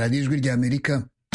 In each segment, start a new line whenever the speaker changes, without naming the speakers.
radiyo ijwi ry'amerika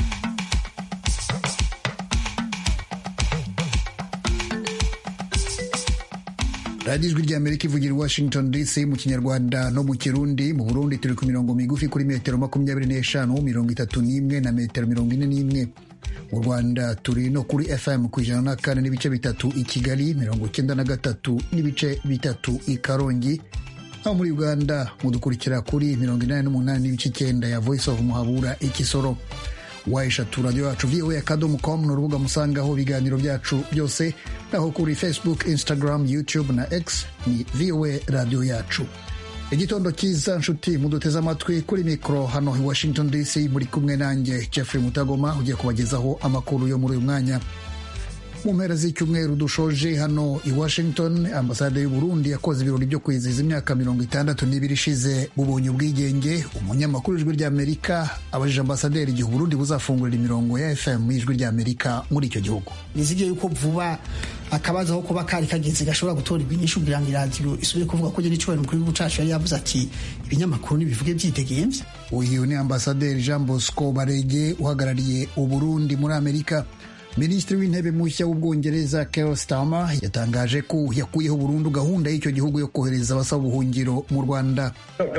radiyo ijwi ry'amerika ivugira i washington dc mu kinyarwanda no mu kirundi mu burundi turi ku mirongo migufi kuri metero makumyabiri n'eshanu mirongo itatu n'imwe na metero mirongo ine n'imwe mu rwanda turi no kuri fm ku ijana na kane n'ibice bitatu i kigali mirongo icyenda na gatatu n'ibice bitatu i karongi naho muri uganda mudukurikira kuri mirongo inani n'umunani n'ibice icyenda ya voice of muhabura ikisoro wayeshatu radiyo yacu voa akadomo com ni urubuga musangaho ibiganiro byacu byose naho kuri facebook instagram youtube na x ni voa radiyo yacu igitondo cyiza nshuti muduteze amatwi kuri mikoro hano i washington dc muri kumwe nanjye jeffrey mutagoma ugiye kubagezaho amakuru yo muri uyu mwanya mu mpera z'icyumweru dushoje hano i washington ambasade y'u Burundi yakoze ibirori byo kwizihiza imyaka mirongo itandatu n'ibiri ishize bubonye ubwigenge umunyamakuru w'ijwi ry'amerika abajije ambasaderi igihe uburundi buzafungurira imirongo ya fm y'ijwi ry'amerika muri icyo gihugu
nizige yuko vuba akabazo aho kuba kari kageze gashobora gutorerwa inyishu kugira ngo iradiyo isubire kuvuga ko nyine icyubahiro umukuru w'igihugu cacu yari yavuze ati ibinyamakuru nibivuge byidegemvye
uyu ni ambasaderi jean bosco barege uhagarariye uburundi muri amerika minisitiri w'intebe mushya w'ubwongereza Keir Starmer yatangaje ko yakuyeho burundu gahunda y'icyo gihugu yo kohereza abasaba ubuhungiro mu rwanda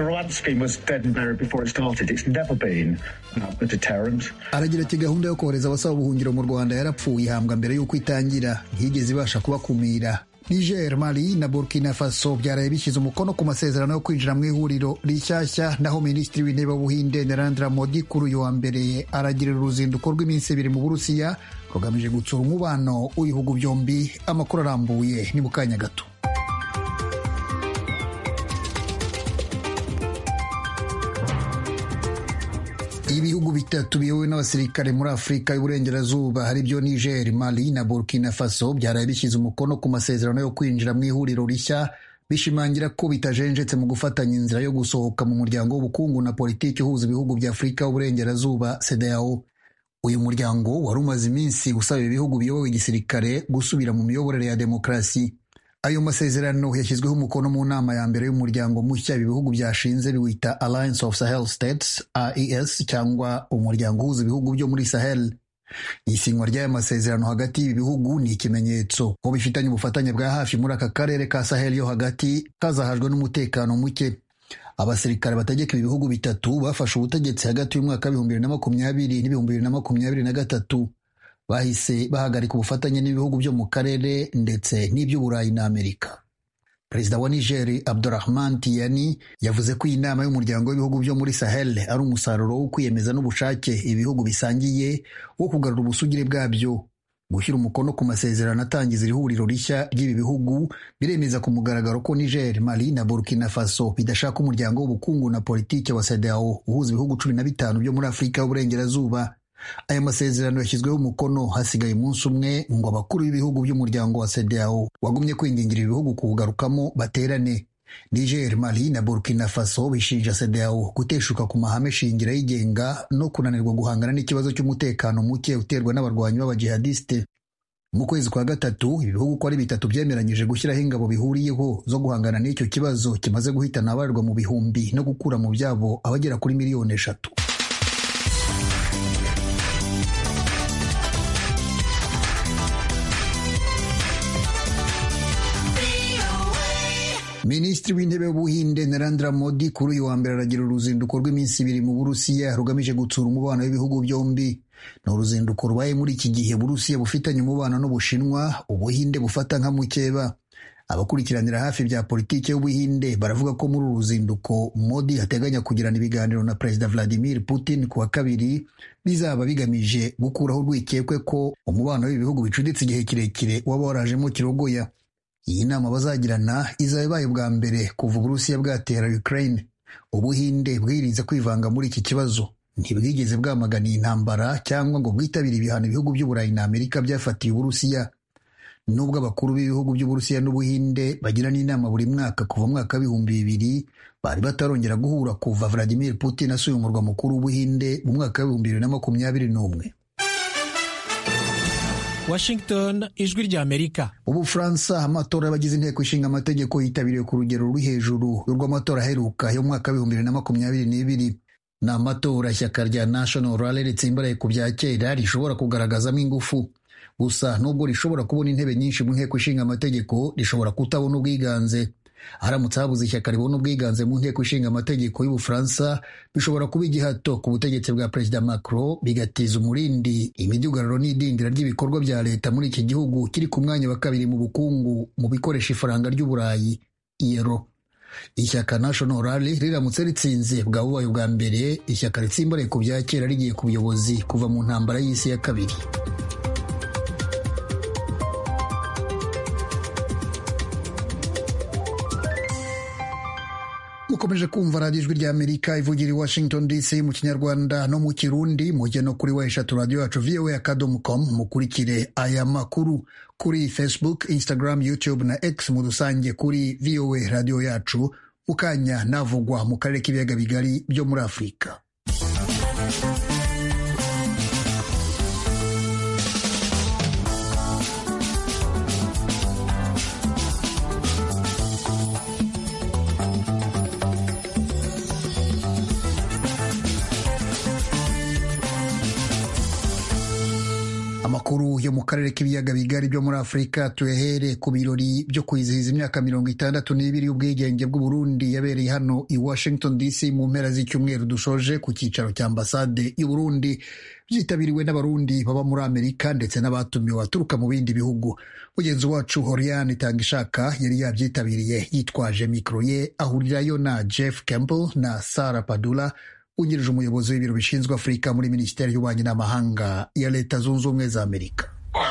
aragira ati gahunda yo kohereza abasaba ubuhungiro mu rwanda yarapfuye ihambwa mbere y'uko itangira ntiyigeze ibasha kubakumira niger mali na burkina faso byaraye bishyize umukono ku masezerano yo kwinjira mu ihuriro rishyashya naho minisitiri w'intebe w'ubuhinde narendra modi kuri uyu wa mbere aragirira uruzinduko rw'iminsi ibiri mu burusiya rugamije gutsura umubano w'ibihugu byombi amakuru arambuye ni mu kanya gato ibihugu bitatu biyobowe n'abasirikare muri afurika y'uburengerazuba hari byo niger mali na burkina faso byaraye bishyize umukono ku masezerano yo kwinjira mu ihuriro rishya bishimangira ko bitajenjetse mu gufatanya inzira yo gusohoka mu muryango w'ubukungu na politiki uhuza ibihugu bya afurika y'uburengerazuba sedao uyu muryango wari umaze iminsi usaba ibihugu biyobowe igisirikare gusubira mu miyoborere ya demokarasi ayo masezerano yashyizweho umukono mu nama ya mbere y'umuryango mushya ibi bihugu byashinze biwita Alliance of Sahel States AES cyangwa umuryango uhuza ibihugu byo muri Sahel isinywa ry'aya masezerano hagati y'ibi bihugu ni ikimenyetso ko bifitanye ubufatanye bwa hafi muri aka karere ka Sahel yo hagati kazahajwe n'umutekano muke abasirikare bategeka ibi bihugu bitatu bafashe ubutegetsi hagati y'umwaka w'ibihumbi bibiri na makumyabiri n'ibihumbi bibiri na makumyabiri na gatatu bahise bahagarika ubufatanye n'ibihugu byo mu karere ndetse n'iby'uburayi na amerika perezida wa nigeri abdurahman tiyani yavuze ko iyi nama y'umuryango w'ibihugu byo muri sahel ari umusaruro wo kwiyemeza n'ubushake ibihugu bisangiye wo kugarura ubusugire bwabyo gushyira umukono ku masezerano atangiza iri huriro rishya ry'ibi bihugu biremeza ku mugaragaro ko niger mali na burkina faso bidashaka umuryango w'ubukungu na politiki wa sedao uhuza ibihugu cumi na bitanu byo muri afurika y'uburengerazuba aya masezerano yashyizweho umukono hasigaye umunsi umwe ngo abakuru b'ibihugu by'umuryango wa sedao wagumye kwingingira ibihugu kuwugarukamo baterane niger mali na burkina faso bishinja sedao guteshuka ku mahame shingiro yigenga no kunanirwa guhangana n'ikibazo cy'umutekano muke uterwa n'abarwanyi b'abajihadiste mu kwezi kwa gatatu ibihugu uko ari bitatu byemeranyije gushyiraho ingabo bihuriyeho zo guhangana n'icyo kibazo kimaze guhitana abarirwa mu bihumbi no gukura mu byabo abagera kuri miliyoni eshatu minisitiri w'intebe w'ubuhinde narendra modi kuri uyu wa mbere aragira uruzinduko rw'iminsi ibiri mu burusiya rugamije gutsura umubano w'ibihugu byombi ni uruzinduko rubaye muri iki gihe burusiya bufitanye umubano n'ubushinwa ubuhinde bufata nka mukeba abakurikiranira hafi bya politiki y'ubuhinde baravuga ko muri uru ruzinduko modi ateganya kugirana ibiganiro na perezida vladimir putin ku wa kabiri bizaba bigamije gukuraho urwikekwe ko umubano w'ibihugu bicuditse igihe kirekire waba warajemo kirogoya iyi nama bazagirana izaba ibaye bwa mbere kuva uburusiya bwatera ukraine ubuhinde bwirinze kwivanga muri iki kibazo ntibwigeze bwamagana iyi ntambara cyangwa ngo bwitabire ibihano ibihugu by'uburayi na amerika byafatiye uburusiya nubwo abakuru b'ibihugu by'uburusiya n'ubuhinde bagirana inama buri mwaka kuva mwaka w'ibihumbi bibiri bari batarongera guhura kuva vladimir putin asuye umurwa mukuru w'ubuhinde mu mwaka w'ibihumbi bibiri na makumyabiri n'umwe
Washington ijwi ry'Amerika
ubufaransa amatora y'abagize inteko ishinga amategeko yitabiriwe ku rugero ruri hejuru rw'amatora aheruka yo mu mwaka w'ibihumbi bibiri na makumyabiri n'ibiri ni amatora ishyaka rya national rally ritsimbaraye ku bya kera rishobora kugaragazamo ingufu gusa nubwo rishobora kubona intebe nyinshi mu nteko ishinga amategeko rishobora kutabona ubwiganze haramutse habuze ishyaka ribona ubwiganze mu nteko ishinga amategeko y'ubufaransa bishobora kuba igihato ku butegetsi bwa perezida macron bigatiza umurindi imidugararo n'idindira ry'ibikorwa bya leta muri iki gihugu kiri ku mwanya wa kabiri mu bukungu mu bikoresha ifaranga ry'uburayi iyero ishyaka national rally riramutse ritsinze bwa bubaye ubwa mbere ishyaka ritsimbaraye ku bya kera rigiye ku buyobozi kuva mu ntambara y'isi ya kabiri mukomeje kumva radiyo ijwi ry'amerika ivugira i washington dc mu kinyarwanda no mu kirundi mujye no kuri wa eshatu radiyo yacu voa akadomo com mukurikire aya makuru kuri facebook instagram youtube na x mu rusange kuri voa radiyo yacu mu kanya navugwa mu karere k'ibiyaga bigari byo muri afurika amakuru yo mu karere k'ibiyaga bigari byo muri afurika tuyahere ku birori byo kwizihiza imyaka mirongo itandatu n'ibiri y'ubwigenge bw'uburundi yabereye hano i washington dc mu mpera z'icyumweru dushoje ku cyicaro cya ambasade y'uburundi byitabiriwe n'abarundi baba muri amerika ndetse n'abatumiwe baturuka mu bindi bihugu mugenzi wacu horiane itangishaka yari yabyitabiriye yitwaje mikoro ye ahurirayo na jeff campbell na sara padula wungirije umuyobozi w'ibiro bishinzwe afurika muri minisiteri y'ububanyi n'amahanga ya leta zunze ubumwe za amerika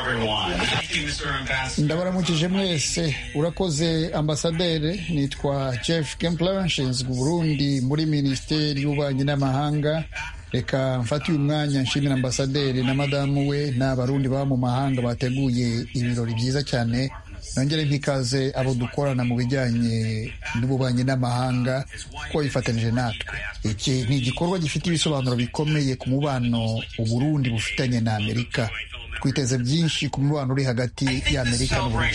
ndabaramukije mwese urakoze ambasaderi nitwa jeff kempler nshinzwe uburundi muri minisiteri y'ububanyi n'amahanga reka mfate uyu mwanya nshimira ambasaderi na madamu we n'abarundi baba mu mahanga bateguye ibirori byiza cyane nongere nk'ikaze abo dukorana mu bijyanye n'ububanyi n'amahanga ko bifatanije natwe iki ni igikorwa gifite ibisobanuro bikomeye ku mubano uburundi bufitanye na amerika twiteze byinshi ku mubano uri hagati y'amerika n'uburundi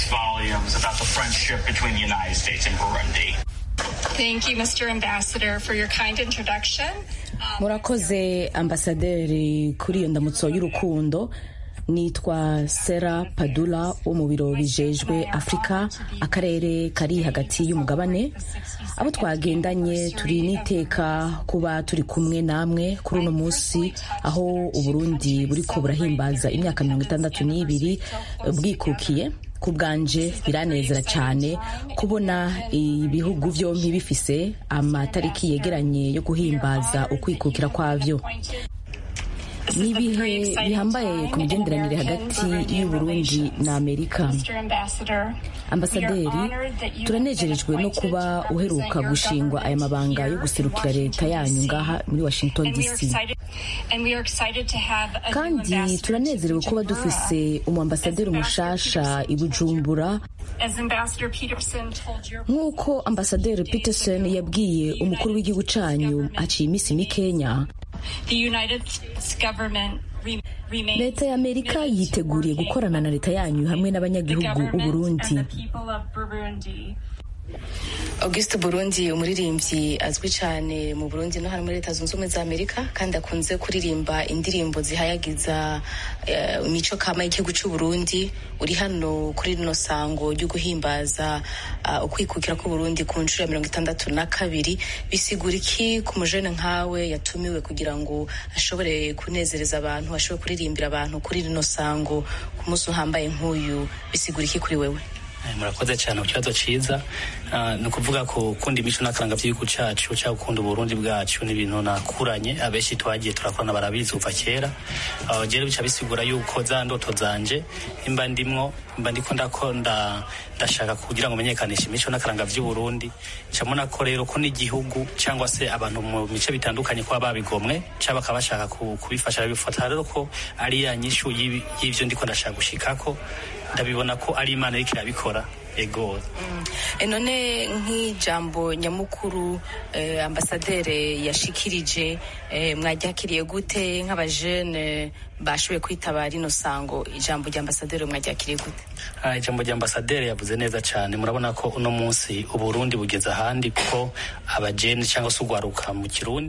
Thank you, Mr. Ambassador, for your kind introduction.
murakoze ambasaderi kuri iyo ndamutso y'urukundo nitwa sera padula wo mu biro bijejwe afurika akarere kari hagati y'umugabane abo twagendanye turi n'iteka kuba turi kumwe namwe kuri uno munsi aho uburundi buriko burahimbaza imyaka mirongo itandatu n'ibiri bwikukiye ku bwanje biranezera cyane kubona ibihugu byombi bifise amatariki yegeranye yo guhimbaza ukwikukira kwabyo ni ibihe bihambaye ku migenderanire hagati y'uburundi na amerika ambasaderi turanejerejwe no kuba uheruka gushingwa aya mabanga yo guserukira leta yanyu ngaha muri washington dc kandi turanezerewe kuba dufise umwambasaderi mushasha i bujumbura nk'uko ambasaderi peterson yabwiye umukuru w'igihugu cyanyu haciye iminsi mikenya leta ya amerika yiteguriye gukorana na leta yanyu hamwe n'abanyagihugu b'uburundi
auguste burundi umuririmbyi azwi cyane mu burundi no hano muri leta zunze ubumwe za amerika kandi akunze kuririmba indirimbo zihayagiza uh, imico kama y'igihugu cy'uburundi uri hano kuri rino sango ryo guhimbaza uh, ukwikukira k'uburundi ku nshuro ya mirongo itandatu na kabiri bisigura iki ku mujene nkawe yatumiwe kugira ngo ashobore kunezereza abantu ashobore kuririmbira abantu kuri rino sango ku munsi uhambaye nk'uyu bisigura iki kuri wewe
murakoze cyane ku kibazo cyiza ni ukuvuga ko ukunda imico n'akaranga by'igihugu cyacu cyangwa gukunda uburundi bwacu ni ibintu nakuranye abenshi twagiye turakorana barabizi kuva kera rero bica bisigura yuko za ndoto zanje imba ndimwo mba ndiko ndakunda ndashaka kugira ngo menyekanishe imico n'akaranga by'uburundi ncamona ko rero ko n'igihugu cyangwa se abantu mu bice bitandukanye kuba babigomwe cyangwa bakaba bashaka kubifasha bifata rero ko ari ya nyishu y'ivyo ndiko ndashaka gushikako ndabibona ko ari imana iriko irabikora ego
mm. none nk'ijambo nyamukuru eh, ambasaderi yashikirije eh, mwaryakiriye gute nk'abajene bashoboye kwitaba rino sango ijambo rya ambasaderi mwaryakiriye gute
ah, ijambo rya ambasaderi yavuze neza cyane murabona ko uno munsi uburundi bugeze ahandi kuko abajene cyangwa se ugwaruka mu kirundi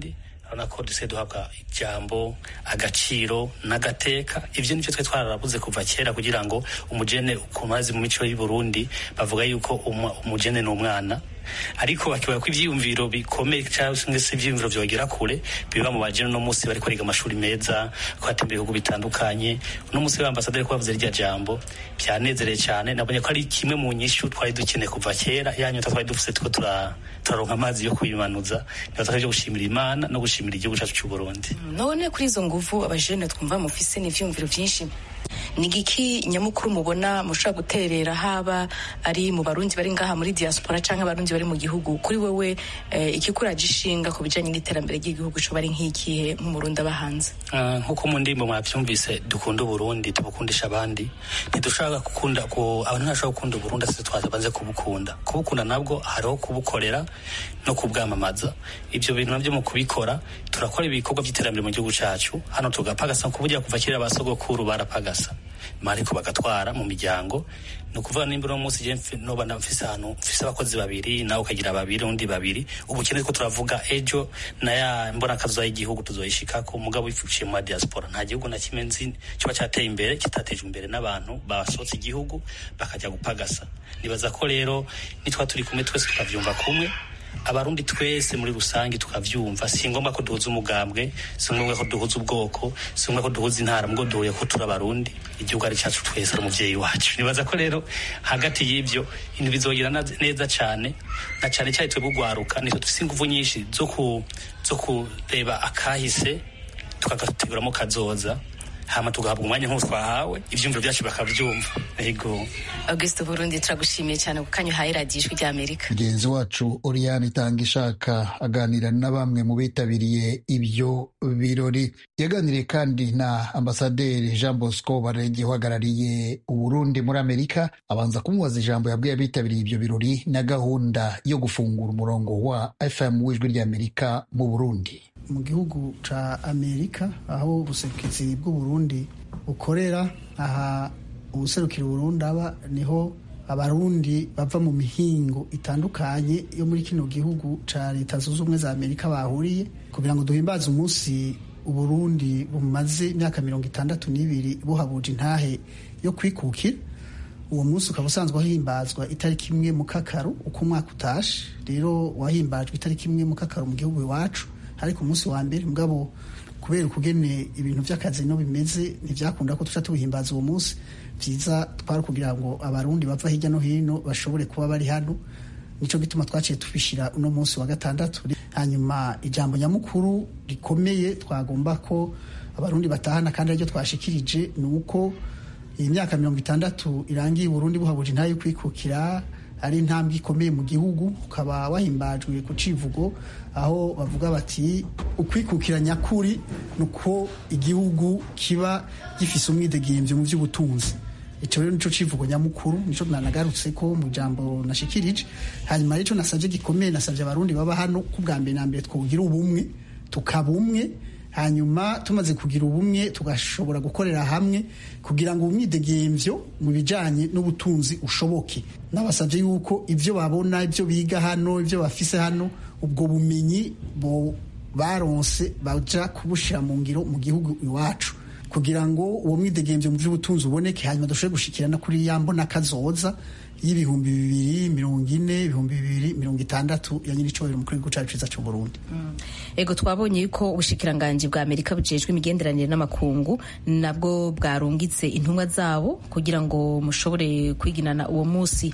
urabona ko dusigaye duhabwa ijambo agaciro n'agateka ivyo nivyo twe twararabuze kuva kera kugira ngo umujene kumazi mu mico y'u Burundi bavuga yuko umujene ni umwana ariko bakibaye ko ivyiyumviro bikomeye cyangwa se ivyiyumviro vyogera kure biba mu bajene no musi bari kwiga amashuri meza ko hatembera ibihugu bitandukanye no musi w'ambasaderi ko bavuze rya jambo byanezereye cyane nabonye ko ari kimwe mu nyishu twari dukeneye kuva kera yanyota twari dufise tuko turaronka amazi yo kuyimanuza nibaza ko gushimira imana no gushimira igihugu cyacu cy'u Burundi
none kuri izo nguvu abajene twumva mufise n'ivyumviro vyinshi ni igiki nyamukuru mubona mushobora guterera haba ari mu barundi bari ngaha muri diaspora canke abarundi bari mu gihugu kuri wewe eh, ikikuraje ishinga ku bijanye n'iterambere ry'igihugu coba ari nk'ikihe nk'umurundi aba hanze
uh, nkuko mu ndimbo mwavyumvise dukunda uburundi tubukundisha abandi ntidushaka gukunda ku abantu ntashobora gukunda uburundi asise twabanze kubukunda kubukunda nabwo hariho kubukorera no kubwamamaza ivyo bintu navyo mu kubikora turakora ibikorwa vy'iterambere mu gihugu cacu hano tugapagasa kuburya kuva kera basogokuru barapagasa mariko bagatwara mu miryango ni ukuvuga nimba uno munsi je noba mfise ahantu mfise abakozi babiri nawe ukagira babiri undi babiri ubukene ko turavuga ejo na ya mbona kazoza y'igihugu tuzoyishikako mugabo wifuciye mu diaspora nta gihugu na kimwe nzi kiba cyateye imbere kitatejwe imbere n'abantu basohotse igihugu bakajya gupagasa nibaza ko rero nitwa turi kumwe twese tukavyumva kumwe abarundi twese muri rusange tukavyumva si ngombwa ko duhuza umugambwe si ngombwa ko duhuza ubwoko si ngombwa ko duhuza intara mubwo duhuye ko turi abarundi igihugu ari cyacu twese ari umuvyeyi wacu nibaza ko rero hagati y'ivyo ibintu bizogira neza cane na cane cyane twebwe ugwaruka nitwe dufise inguvu nyinshi zo ku zo kureba akahise tukagateguramo kazoza hama tugahabwa umwanya nk'uwo twahawe ivyumviro vyacu bakavyumva ego
auguste burundi turagushimiye cyane ku kanya uhaye radiyo ijwi ry'amerika
mugenzi wacu oriane itanga ishaka aganira na bamwe mu bitabiriye ibyo birori yaganiriye kandi na ambasaderi jean bosco barenge uhagarariye uburundi muri amerika abanza kumubaza ijambo yabwiye abitabiriye ibyo birori na gahunda yo gufungura umurongo wa fm w'ijwi ry'amerika mu burundi
mu gihugu ca amerika aho ubuserukizi bw'uburundi bukorera aha ubuserukira uburundi aba niho abarundi bava mu mihingo itandukanye yo muri kino gihugu ca leta zunze ubumwe za amerika bahuriye kugira ngo duhimbaze umunsi uburundi bumaze imyaka mirongo itandatu n'ibiri buhabuje intahe yo kwikukira uwo munsi ukaba usanzwe wahimbazwa itariki imwe mu kakaru uko umwaka utashe rero wahimbajwe itariki imwe mu kakaru mu gihugu iwacu ariko umunsi wa mbere mugabo kubera ukugene ibintu by'akazi no bimeze ntibyakunda ko tuca tuwuhimbaza uwo munsi byiza twari kugira ngo abarundi bava hirya no hino bashobore kuba bari hano nico gituma twaciye tubishyira uno munsi wa gatandatu hanyuma ijambo nyamukuru rikomeye twagomba ko abarundi batahana kandi ariryo twashikirije ni uko iyi myaka mirongo itandatu irangiye uburundi buhabuje intayo yo kwikukira ari intambwe ikomeye mu gihugu ukaba wahimbajwe ku civugo aho bavuga bati ukwikukira nyakuri ni uko igihugu kiba gifise umwidegemvyo mu vy'ubutunzi ico rero nico civugo nyamukuru nico nanagarutse ko mu jambo nashikirije hanyuma rero nasavye gikomeye nasavye abarundi baba hano ku bwa mbere na mbere twogira ubumwe tukaba umwe hanyuma tumaze kugira ubumwe tugashobora gukorera hamwe kugira ngo umwidegemvyo mu bijanye n'ubutunzi ushoboke nabasavye yuko ivyo babona ivyo biga hano ivyo bafise hano ubwo bumenyi bo baronse baja kubushira mu ngiro mu gihugu iwacu kugira ngo uwo mwidegemvyo mu vy'ubutunzi uboneke hanyuma dushobore gushikirana kuri ya mbona kazoza y'ibihumbi bibiri mirongo ine ibihumbi bibiri mirongo itandatu ya nyiricobero mu gihugu cacu ciza c'uburundi
ego twabonye yuko ubushikiranganji bwa amerika bujejwe imigenderanire n'amakungu nabwo bwarungitse intumwa zabo kugira ngo mushobore kwiginana uwo munsi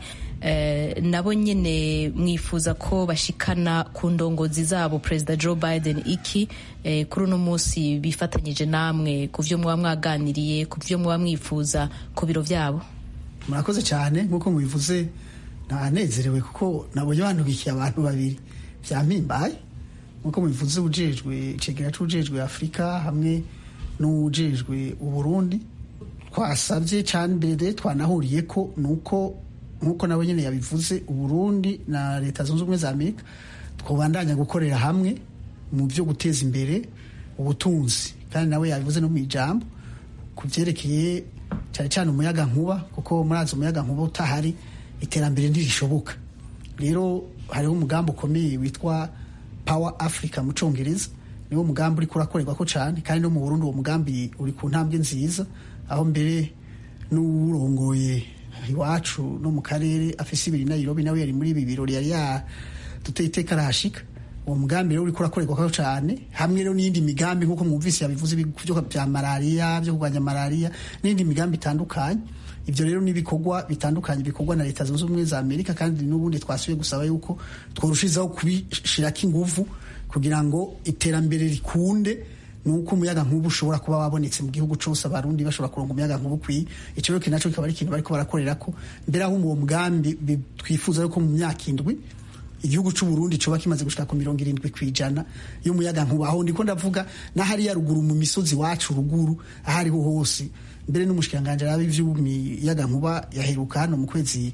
eh, nabo nyene mwifuza ko bashikana ku ndongozi zabo perezida joe biden iki eh, kuri uno munsi bifatanyije namwe ku vyo muba mwaganiriye ku vyo muba mwifuza ku biro vyabo
murakoze cyane nk'uko mubivuze ntanezerewe kuko nabonye bantubikiye abantu babiri vyampimbaye nk'uko mubivuze ujejwe icegera c'ujejwe afurika hamwe n'ujejwe uburundi twasabye cyane mbere twanahuriye ko nuko nk'uko nabo nyene yabivuze uburundi na leta zunze ubumwe za amerika twobandanya gukorera hamwe mu byo guteza imbere ubutunzi kandi nawe yabivuze no mu ijambo ku vyerekeye cyane cyane umuyaga nkuba kuko murazi umuyaga nkuba utahari iterambere ntirishoboka rero hariho umugambi ukomeye witwa power africa mu congereza niwo mugambi uriko urakorerwa ko cyane kandi no mu Burundi uwo mugambi uri ku ntambwe nziza aho mbere n'uwurongoye iwacu no mu karere afise ibiri Nairobi nawe yari muri ibi birori yari yaduteye iteka arahashika uwo mugambi rero uriko urakorerwa ko cyane hamwe rero n'iyindi migambi nk'uko mwumvise yabivuze byo bya malariya byo kurwanya malariya n'indi migambi itandukanye ibyo rero n'ibikorwa bitandukanye bikorwa na leta zunze ubumwe za amerika kandi n'ubundi twasubiye gusaba yuko tworushizaho kubishirako inguvu kugira ngo iterambere rikunde nuko umuyaga nkubu ushobora kuba wabonetse mu gihugu cyose abarundi bashobora kuronga umuyaga nkubu ukwiye icyo rero nacyo kikaba ari ikintu bariko barakorera ko mbere aho uwo mugambi twifuza yuko mu myaka indwi igihugu cy'u Burundi coba kimaze gushika ku mirongo irindwi kwijana y'umuyaga nkuba aho ndiko ndavuga n'ahariya ruguru mu misozi wacu ruguru ahariho hose mbere n'umushikiranganje arabe ivy'umuyaga nkuba yaheruka hano mu kwezi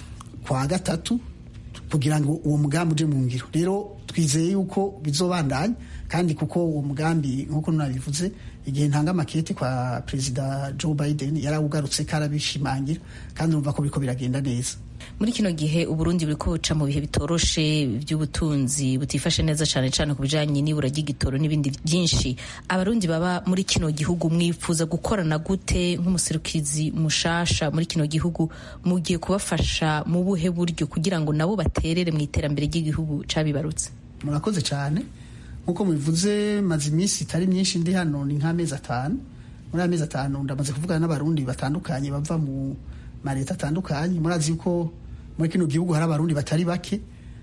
kwa gatatu kugira ngo uwo mugambi uje mu ngiro rero twizeye yuko bizobandanya kandi kuko uwo mugambi nk'uko nabivuze igihe ntanga makete kwa perezida Joe Biden yarawugarutse karabishimangira kandi urumva ko biriko biragenda neza
muri kino gihe uburundi buriko buca mu bihe bitoroshe by'ubutunzi butifashe neza cyane cyane ku bijanye n'ibura ry'igitoro n'ibindi byinshi abarundi baba muri kino gihugu mwifuza gukorana gute nk'umuserukizi mushasha muri kino gihugu mugiye kubafasha mu buhe buryo kugira ngo nabo baterere mu iterambere ry'igihugu cabibarutse
murakoze cyane nk'uko mubivuze maze iminsi itari myinshi ndi hano ni nk'amezi atanu muri amezi atanu ndamaze kuvugana n'abarundi batandukanye bava mu maleta atandukanye murazi yuko muri kino gihugu hari abarundi batari bake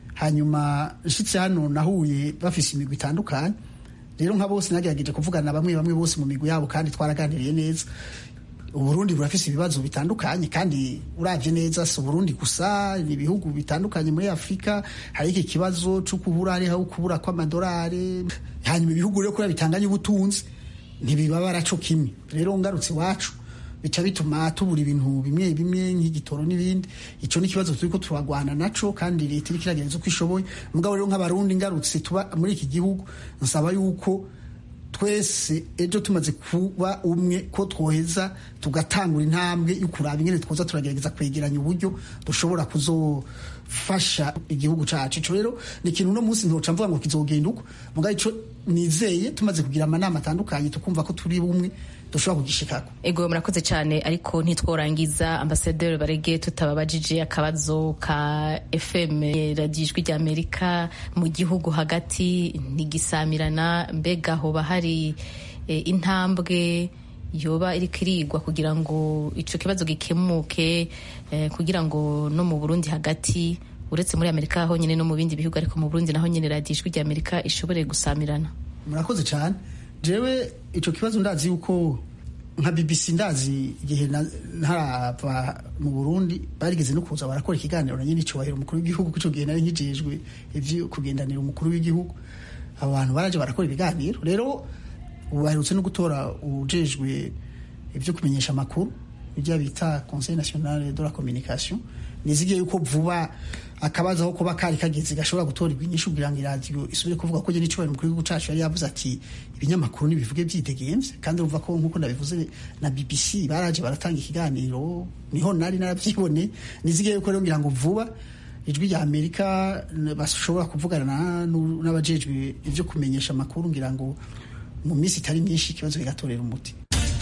hanyuma nshitse hano nahuye bafise imigwi itandukanye rero nka bose nagerageje kuvugana bamwe bamwe bose mu migwi yabo kandi twaraganiriye neza uburundi burafise ibibazo bitandukanye kandi uravye neza si uburundi gusa ni ibihugu bitandukanye muri afurika hari iki kibazo co kubura hariho kubura kw'amadolari hanyuma ibihugu rero kubera bitanganye ubutunzi ntibibabara co kimwe rero ngarutse iwacu bica bituma tubura ibintu bimwe bimwe nk'igitoro n'ibindi ico ni ikibazo turiko turagwana naco kandi leta iriko iragereza uko ishoboye mugabo rero nk'abarundi ngarutse tuba muri iki gihugu nsaba yuko twese ejo tumaze kuba umwe ko twoheza tugatangura intambwe yo kuraba ingene twoza turagerageza kwegeranya uburyo dushobora kuzofasha igihugu cacu ico rero ni ikintu uno munsi ntoca mvuga ngo kizogenda uko mugabo ico nizeye tumaze kugira amanama atandukanye tukumva ko turi bumwe dushobora kugishikako
ego murakoze cyane ariko ntitworangiza ambasaderi barege tutababajije akabazo ka fm radiyo ijwi rya amerika mu gihugu hagati ntigisamirana mbega hoba hari e, intambwe yoba iriko irigwa kugira ngo ico kibazo gikemuke e, kugira ngo no mu burundi hagati uretse muri amerika honyine no mu bindi bihugu ariko mu burundi naho nyine radiyo ijwi rya amerika ishobore gusamirana
murakoze cyane jewe ico kibazo ndazi yuko nka BBC ndazi igihe ntarava mu Burundi barigeze no kuza barakora ikiganiro na nyine icubahiro umukuru w'igihugu kuco gihe nari nkijejwe ivyo kugendanira umukuru w'igihugu abo bantu baraje barakora ibiganiro rero ubu baherutse no gutora ujejwe ivyo kumenyesha amakuru ibyo bita Conseil National de la Communication nizigiye yuko vuba akabaza aho kuba kari kageze gashobora gutorerwa inyishu kugira ngo iradiyo isubire kuvuga ko nyine icubahiro umukuru w'igihugu cacu yari yavuze ati ibinyamakuru nibivuge byidegemvye kandi urumva ko nk'uko nabivuze na BBC baraje baratanga ikiganiro niho nari naravyibone nizigiye yuko rero ngira ngo vuba ijwi rya Amerika bashobora kuvugana n'abajejwe ivyo kumenyesha amakuru ngira ngo mu minsi itari myinshi ikibazo kigatorera umuti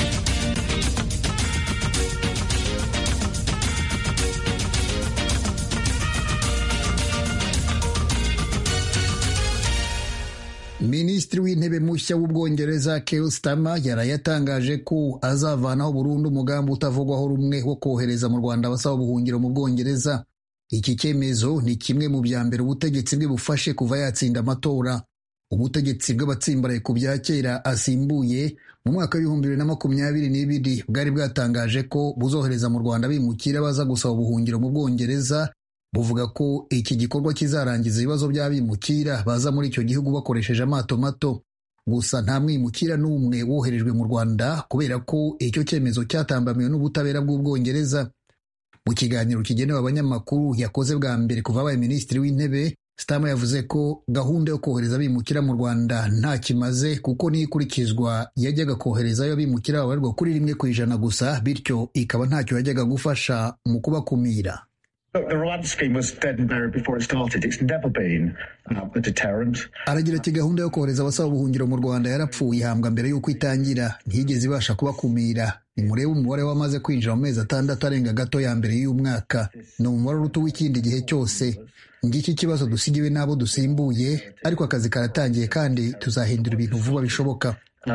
minisitiri w'intebe mushya w'ubwongereza Keir Starmer yaraye yatangaje ko azavanaho burundu umugambi utavugwaho rumwe wo kohereza mu rwanda abasaba ubuhungiro mu bwongereza iki cyemezo ni kimwe mu bya mbere ubutegetsi bwe bufashe kuva yatsinda amatora ubutegetsi bw'abatsimbaraye ku bya kera asimbuye mu mwaka w'ibihumbi bibiri na makumyabiri n'ibiri bwari bwatangaje ko buzohereza mu rwanda bimukira baza gusaba ubuhungiro mu bwongereza buvuga ko iki gikorwa kizarangiza ibibazo by'abimukira baza muri icyo gihugu bakoresheje amato mato gusa nta mwimukira n'umwe woherejwe mu rwanda kubera ko icyo cyemezo cyatambamiwe n'ubutabera bw'ubwongereza mu kiganiro kigenewe abanyamakuru yakoze bwa mbere kuva abaye minisitiri w'intebe Stama yavuze ko gahunda yo kohereza abimukira mu rwanda nta kimaze kuko n'ikurikizwa yajyaga koherezayo abimukira babarirwa kuri rimwe ku ijana gusa bityo ikaba ntacyo yajyaga gufasha mu kubakumira aragira ati gahunda yo kohereza abasaba ubuhungiro mu rwanda yarapfuye ihambwa mbere y'uko itangira ntiyigeze ibasha kubakumira nimurebe umubare wamaze kwinjira mu mezi atandatu arenga gato ya mbere y'umwaka ni umubare uruta uw'ikindi gihe cyose ngiki kibazo dusigiwe n'abo dusimbuye ariko akazi karatangiye kandi tuzahindura ibintu vuba bishoboka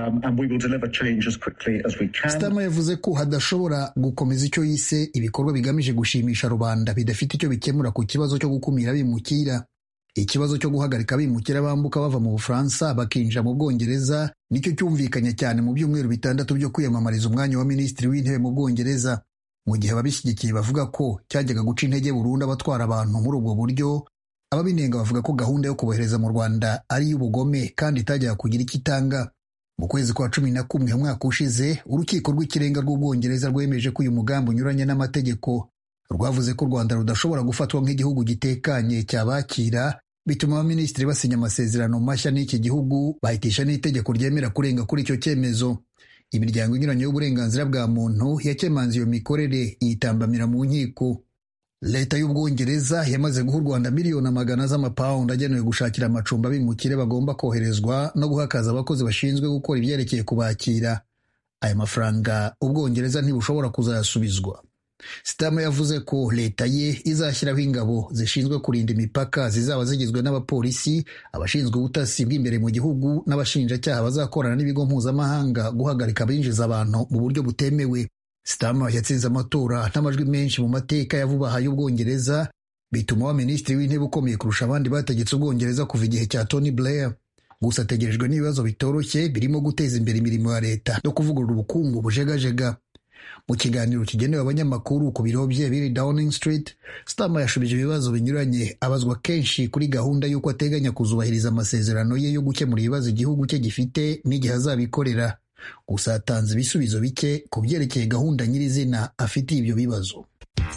Stama yavuze ko hadashobora gukomeza icyo yise ibikorwa bigamije gushimisha rubanda bidafite icyo bikemura ku kibazo cyo gukumira abimukira ikibazo cyo guhagarika abimukira bambuka bava mu bufaransa bakinjira mu bwongereza nicyo cyumvikanye cyane mu byumweru bitandatu byo kwiyamamariza umwanya wa minisitiri w'intebe mu bwongereza mu gihe ababishyigikiye bavuga ko cyajyaga guca intege burundu abatwara abantu muri ubwo buryo ababinenga bavuga ko gahunda yo kubohereza mu rwanda ari iy'ubugome kandi itajyaga kugira icyo itanga mu kwezi kwa cumi na kumwe umwaka ushize urukiko rw'ikirenga rw'ubwongereza rwemeje ko uyu mugambi unyuranye n'amategeko rwavuze ko u rwanda rudashobora gufatwa nk'igihugu gitekanye cyabakira bituma abaminisitiri basinya amasezerano mashya n'iki gihugu bahitisha n'itegeko ryemera kurenga kuri icyo cyemezo imiryango inyuranye y'uburenganzira bwa muntu yakemanze iyo mikorere yitambamira mu nkiko leta y'ubwongereza yamaze guha u rwanda miliyoni amagana z'amapawundi agenewe gushakira amacumbi abimukire bagomba koherezwa no guhakaza abakozi bashinzwe gukora ibyerekeye kubakira aya mafaranga ubwongereza ntibushobora kuzayasubizwa sitama yavuze ko leta ye izashyiraho ingabo zishinzwe kurinda imipaka zizaba zigizwe n'abapolisi abashinzwe ubutasi bw'imbere mu gihugu n'abashinjacyaha bazakorana n'ibigo mpuzamahanga guhagarika abinjiza abantu mu buryo butemewe sitama yatsinze amatora n'amajwi menshi mu mateka ya vuba aha y'ubwongereza bituma wa minisitiri w'intebe ukomeye kurusha abandi bategetse ubwongereza kuva igihe cya tony blair gusa ategerejwe n'ibibazo bitoroshye birimo guteza imbere imirimo ya leta no kuvugurura ubukungu bujegajega mu kiganiro kigenewe abanyamakuru ku biro bye biri Downing Street Starmer yashubije ibibazo binyuranye abazwa kenshi kuri gahunda y'uko ateganya kuzubahiriza amasezerano ye yo gukemura ibibazo igihugu cye gifite n'igihe azabikorera gusa yatanze ibisubizo bike ku byerekeye gahunda nyirizina afitiye ibyo bibazo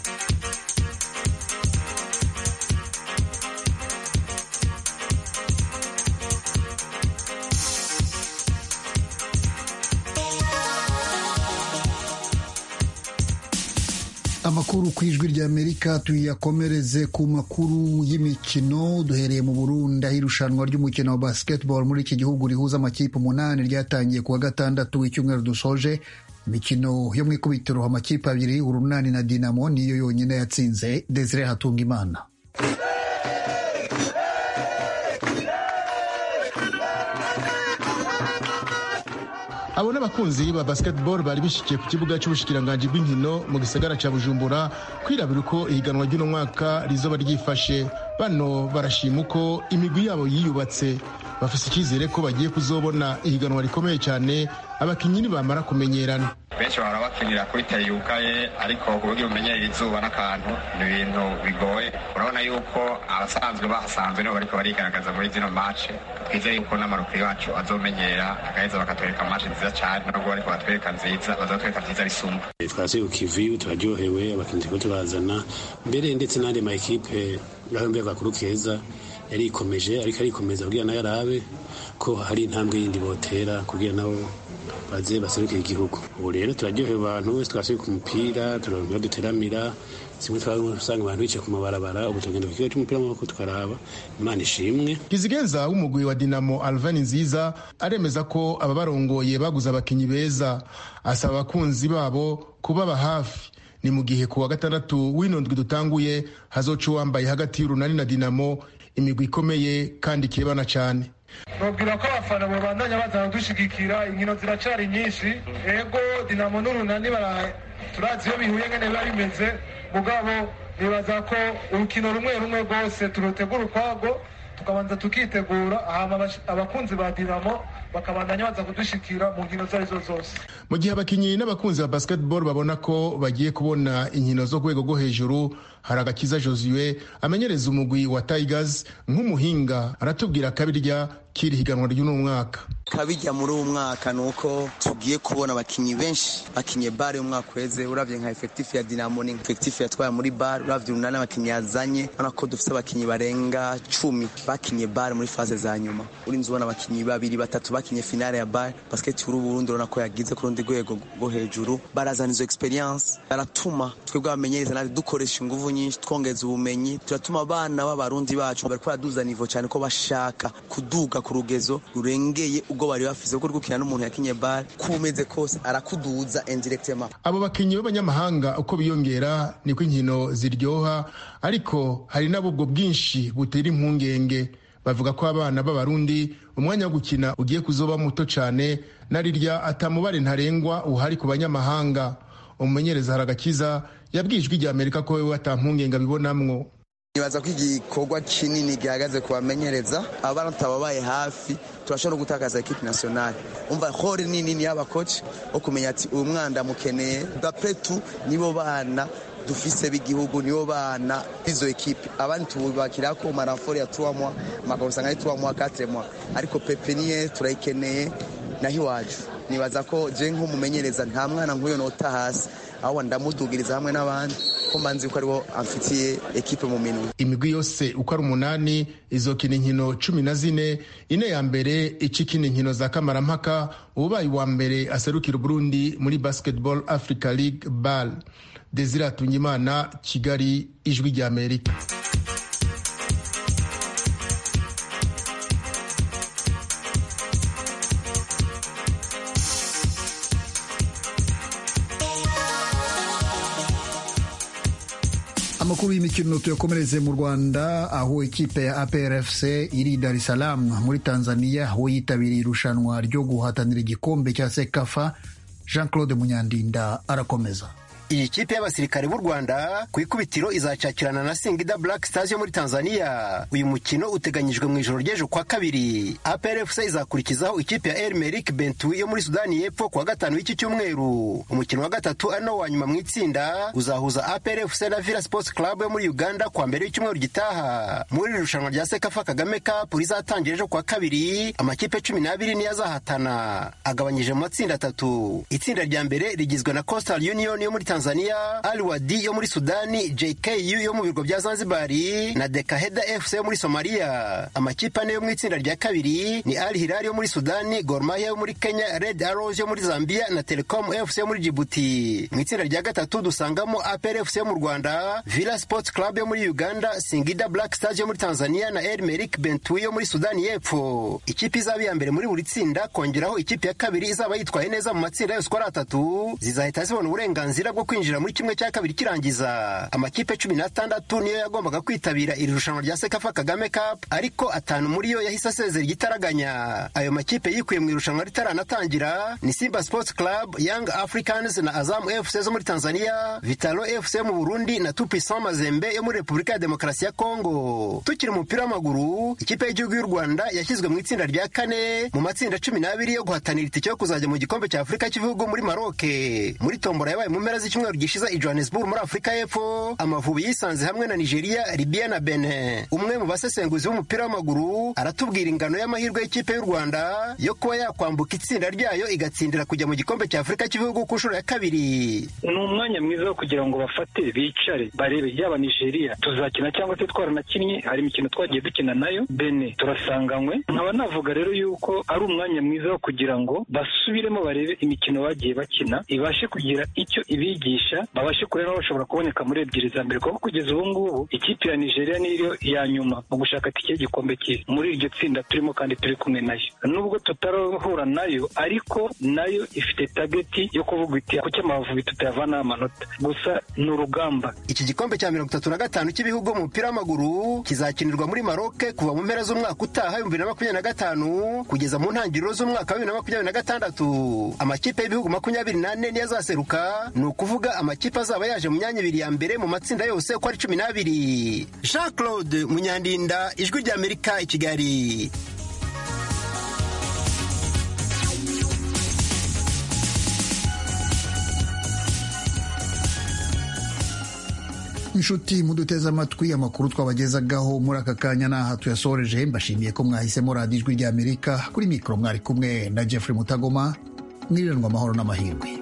amakuru ku ijwi ry'amerika tuyakomereze ku makuru y'imikino duhereye mu burundi aho irushanwa ry'umukino wa basketball muri iki gihugu rihuza amakipe umunani ryatangiye ku wa gatandatu w'icyumweru dusoje imikino yo mu ikubitiro amakipe abiri urunani na dinamo niyo yonyine yatsinze desire hatunga imana
abo n'abakunzi ba basketball bari bishikiye ku kibuga cy'ubushikiranganji bw'inkino mu gisagara cya bujumbura kwirabira uko ihiganwa ry'uno mwaka rizoba ryifashe bano barashima uko imigwi yabo yiyubatse bafise icyizere ko bagiye kuzobona ihiganwa rikomeye cyane abakinnyi nibamara kumenyerana
benshi bahora bakinira kuri teri yugaye ariko ku buryo bumenyerera izuba n'akantu ni ibintu bigoye urabona yuko abasanzwe bahasanzwe nibo bariko barigaragaza muri zino mace twizeye yuko n'amarukuru yacu azomenyera agaheza bakatwereka mace nziza cyane nubwo bariko batwereka nziza bazatwereka nziza bisumba
twasuye ku kivi turaryohewe abakinnyi turiko turazana mbere ndetse n'andi ma ekipe gahombe gakuru keza yarikomeje ariko arikomeza kugira nayo arabe ko hari intambwe yindi botera kugira nabo baze baserukire igihugu ubu rero turaryoheye abantu wese twasuye ku mupira turonka duteramira simwe twasanga abantu bicaye ku mabarabara ubu tugenda ku kigo cy'umupira w'amaboko tukaraba imana ishimwe
kizigenza w'umugwi wa dinamo alvan nziza aremeza ko ababarongoye baguze abakinnyi beza asaba abakunzi babo kubaba hafi ni mu gihe ku wa gatandatu w'ino ndwi dutanguye hazoca uwambaye hagati y'urunani na dinamo imigwi ikomeye kandi ikebana cyane
babwira ko abafana babandanya bazana dushigikira inkino ziracari nyinshi ego dinamo n'urunani turazi iyo bihuye ngene biba bimeze mugabo nibaza ko urukino rumwe rumwe rwose turutegura ukwago tukabanza tukitegura hama abakunzi ba dinamo bakabandanya baza kudushikira mu nkino izo arizo zose
mu gihe abakinnyi n'abakunzi ba basketball babona ko bagiye kubona inkino zo rwego rwo hejuru hari agakiza josue amenyereza umugwi wa tigers nk'umuhinga aratubwira akabirya k'iri higanwa ry'uno mwaka
kabijya muri uwo mwaka ni uko tugiye kubona abakinnyi benshi bakinye bare umwaka uheze uravye nka efektifu ya dinamo ni efektifu yatwaye muri bare uravye urunani abakinnyi yazanye urabona ko dufite abakinnyi barenga cumi bakinye bare muri faze za nyuma urinze ubona abakinnyi babiri batatu bakinye finale ya bare basiketi y'uru burundi urabona ko yagize ku rundi rwego rwo hejuru barazana izo experience baratuma twebwe abamenyereza natwe dukoresha inguvu nyinshi twongeza ubumenyi turatuma abana b'abarundi bacu bariko baraduza nivo cyane ko bashaka kuduga ku rugezo rurengeye ubwo bari bafise kuko gukina n'umuntu yakinye bare ko umeze kose arakuduza indirectement
abo bakinnyi b'abanyamahanga uko biyongera niko inkino ziryoha ariko hari nabo ubwo bwinshi butera impungenge bavuga ko abana b'abarundi umwanya wo gukina ugiye kuzoba muto cyane na rirya atamubare ntarengwa uhari ku banyamahanga umumenyereza haragakiza yabwiye ijwi rya amerika ko wewe atampungenge abibonamwo
nibaza ko igikorwa kinini gihagaze ku bamenyereza abana tutababaye hafi turashobora no gutakaza ekipi nasiyonali umva hori ni nini y'abakoci wo kumenya ati uyu mwana ndamukeneye dapretu nibo bana dufise b'igihugu nibo bana b'izo ekipe abandi tububakira ko marafori ya tuwamwa makabusanga ari tuwamwa katremwa ariko pepiniye turayikeneye naho iwacu nibaza ko je nk'umumenyereza nta mwana nk'uyo nota hasi ahubwo ndamudugiriza hamwe n'abandi ko mbanzi ko aribo amfitiye ekipe mu minwe
imigwi yose uko ari umunani izokina inkino cumi na zine ine ya mbere icikina inkino za kamarampaka ubaye uwa mbere aserukira uburundi muri basketball africa league bal desire atungimana kigali ijwi rya amerika
amakuru y'imikino tuyakomereze mu rwanda aho ikipe ya aprfc iri dar es salaam muri tanzania aho yitabiriye irushanwa ryo guhatanira igikombe cya sekafa jean claude munyandinda arakomeza
iyi kipe y'abasirikare b'u rwanda ku ikubitiro izacakirana na singida black stars yo muri tanzania uyu mukino uteganyijwe mu ijoro ry'ejo kwa kabiri aprfc izakurikizaho ikipe ya elmerik bentu yo muri sudani y'epfo kuwa gatanu w'iki cyumweru umukino wa gatatu ari no wa nyuma mu itsinda uzahuza aprfc na villa sports club yo muri uganda kuwa mbere w'icyumweru gitaha muri iri rushanwa rya sekafa kagame cup rizatangira ejo kuwa kabiri amakipe cumi n'abiri niyo azahatana agabanyije mu matsinda atatu itsinda rya mbere rigizwe na coastal union yo muri tanzania Tanzania, Al Wadi yo muri Sudani, JKU yo mu birwa bya Zanzibari na Dekaheda FC yo muri Somalia. Amakipe ane yo mu itsinda rya kabiri ni Al Hilal yo muri Sudani, Gor Mahia yo muri Kenya, Red Arrows yo muri Zambia na Telecom FC yo muri Djibouti. Mu itsinda rya gatatu dusangamo APR FC yo mu Rwanda, Villa Sports Club yo muri Uganda, Singida Black Stars yo muri Tanzania na El Merik Bentui yo muri Sudani y'Epfo. Ikipe izaba iya mbere muri buri tsinda kongeraho ikipe ya kabiri izaba yitwaye neza mu matsinda yose uko ari atatu zizahita zibona uburenganzira bwo kwinjira muri kimwe cya kabiri kirangiza amakipe cumi n'atandatu niyo yagombaga kwitabira iri rushanwa rya sekafa kagame cup ariko atanu muri yo yahise asezera igitaraganya ayo makipe yikuye mu irushanwa ritaranatangira ni simba sports club young africans na azamu fc zo muri tanzania vitalo fc mu burundi na tupisan mazembe yo muri repubulika ya demokarasi ya kongo tukiri umupira w'amaguru ikipe y'igihugu y'u rwanda yashyizwe mu itsinda rya kane mu matsinda cumi n'abiri yo guhatanira itike yo kuzajya mu gikombe cya afurika cy'ibihugu muri maroke muri tombora yabaye mu mpera z'icyumweru gishize i Johannesburg muri Afurika y'Epfo amavubi yisanze hamwe na Nigeria, Libya na Benin. Umwe mu basesenguzi b'umupira w'amaguru aratubwira ingano y'amahirwe y'ikipe y'u Rwanda yo kuba yakwambuka itsinda ryayo igatsindira kujya mu gikombe cya Afurika cy'ibihugu ku nshuro ya kabiri.
Ni umwanya mwiza wo kugira ngo bafate bicare barebe yaba Nigeria tuzakina cyangwa se twaranakinnye hari imikino twagiye dukina nayo Benin turasanganywe nkaba navuga rero yuko ari umwanya mwiza wo kugira ngo basubiremo barebe imikino bagiye bakina ibashe kugira icyo ibigisha babashe kureba bashobora kuboneka muri ebyiri za mbere kuko kugeza ubu ngubu ikipe ya nigeria niyo ya nyuma mu gushaka tike y'igikombe cy'isi muri iryo tsinda turimo kandi turi kumwe nayo nubwo tutarahura nayo ariko nayo ifite tageti yo kuvuga iti kuki amavubi tutayavanaho amanota gusa ni urugamba
iki gikombe cya mirongo itatu na gatanu cy'ibihugu mu mupira w'amaguru kizakinirwa muri maroke kuva mu mpera z'umwaka utaha ibihumbi bibiri na makumyabiri na gatanu kugeza mu ntangiriro z'umwaka wa bibiri na makumyabiri na gatandatu amakipe y'ibihugu makumyabiri n'ane niyo azaseruka ni ukuvuga amakipe azaba yaje mu myanya ibiri ya mbere mu matsinda yose uko ari cumi n'abiri jean claude munyandinda ijwi ry'amerika i kigali
inshuti muduteze amatwi amakuru twabagezagaho muri aka kanya n'aha tuyasoreje mbashimiye ko mwahisemo radiyo ijwi ry'amerika kuri mikoro mwari kumwe na jeffrey mutagoma mwiriranwa amahoro n'amahirwe